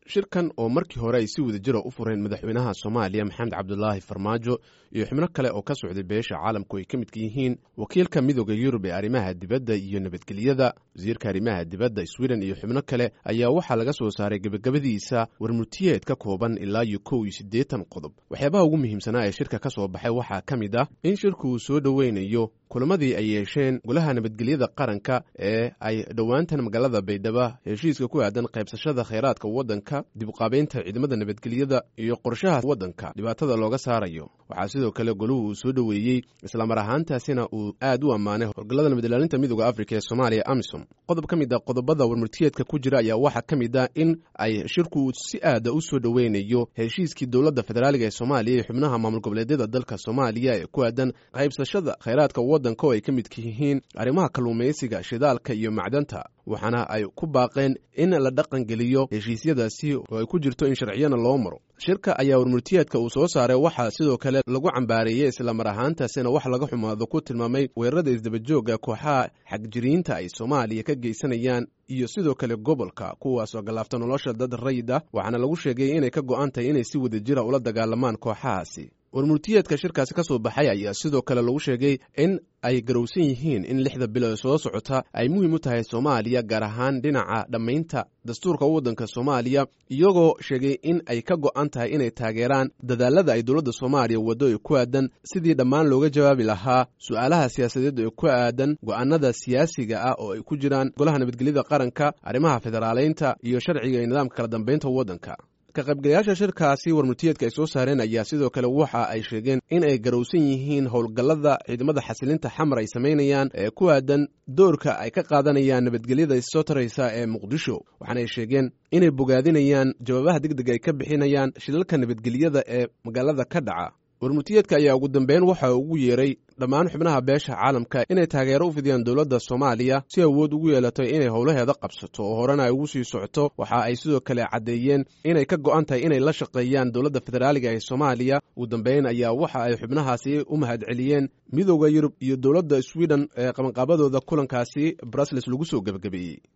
shirkan oo markii hore ay si wada jira u fureen madaxweynaha soomaaliya maxamed cabdulaahi farmaajo iyo xubno kale oo ka socday beesha caalamku ay ka midka yihiin wakiilka midooda yurub ee arrimaha dibadda iyo nabadgelyada wasiirka arrimaha dibadda sweden iyo xubno kale ayaa waxaa laga soo saaray gebagabadiisa warmurtiyeed ka kooban ilaa iyo kow iyo siddeetan qodob waxyaabaha ugu muhiimsanaa ee shirka ka soo baxay waxaa ka mid ah in shirku uu soo dhoweynayo kulamadii ay yeesheen golaha nabadgelyada qaranka ee ay dhowaantan magaalada baydhaba heshiiska ku aadan qaybsashada khayraadka waddanka dib uqaabeynta ciidamada nabadgelyada iyo qorshaha waddanka dhibaatada looga saarayo waxaa sidoo kale goluhu uu soo dhoweeyey islamar ahaantaasina uu aad u ammaanay howlgallada nabadilaalinta midooda afrika ee soomaaliya amisom qodob ka mid a qodobada warmurtiyeedka ku jira ayaa waxaa ka mid ah in ay shirku si aada u soo dhoweynayo heshiiskii dowladda federaaliga ee soomaaliya iyo xubnaha maamul goboleedyada dalka soomaaliya ee ku aadan qaybsashada khayraadka waddanka oo ay ka midka yihiin arrimaha kalluumaysiga shidaalka iyo macdanta waxaana ay ku baaqeen in la dhaqangeliyo heshiisyadaasi oo ay ku jirto in sharciyana loo maro shirka ayaa warmurtiyeedka uu soo saaray waxaa sidoo kale lagu cambaareeyey islamar ahaantaasina wax laga xumaado ku tilmaamay weerarada isdabajooga kooxaha xagjiriinta ay soomaaliya ka geysanayaan iyo sidoo kale gobolka kuwaasoo gallaafta nolosha dad rayid ah waxaana lagu sheegay inay ka go'an tahay inay si wada jira ula dagaalamaan kooxahaasi warmurtiyeedka shirkaasi ka soo baxay ayaa sidoo kale lagu sheegay in ay garowsan yihiin in lixda bilo ee soo socota ay muhiim u tahay soomaaliya gaar ahaan dhinaca dhammaynta dastuurka waddanka soomaaliya iyagoo sheegay in ay ka go'an tahay inay taageeraan dadaalada ay dowladda soomaaliya waddo ee ku aadan sidii dhammaan looga jawaabi lahaa su'aalaha siyaasadeed ee ku aadan go'aanada siyaasiga ah oo ay ku jiraan golaha nabadgelyada qaranka arrimaha federaaleynta iyo sharciga iyo nidaamka kala dambaynta waddanka ka qaybgalayaasha shirkaasi warmurtiyeedka ay soo saareen ayaa sidoo kale waxa ay sheegeen in ay garowsan yihiin howlgallada ciidamada xasilinta xamar ay samaynayaan ee ku aadan doorka ay ka qaadanayaan nabadgelyada issoo taraysa ee muqdisho waxaana ay sheegeen inay bogaadinayaan jawaabaha degdeg ay ka bixinayaan shilalka nabadgelyada ee magaalada ka dhaca warmurtiyeedka ayaa ugu dambeyn waxa ugu yeeray dhammaan xubnaha beesha caalamka inay taageero u fidiyaan dowladda soomaaliya si awood ugu yeelato inay howlaheeda qabsato oo horena ay ugu sii socoto waxa ay sidoo kale caddeeyeen inay ka go'an tahay inay la shaqeeyaan dowladda federaaliga ee soomaaliya ugu dambeyn ayaa waxa ay xubnahaasi u mahadceliyeen midooda yurub iyo dowladda sweden ee qabanqaabadooda kulankaasi brusles lagu soo gebagabeeyey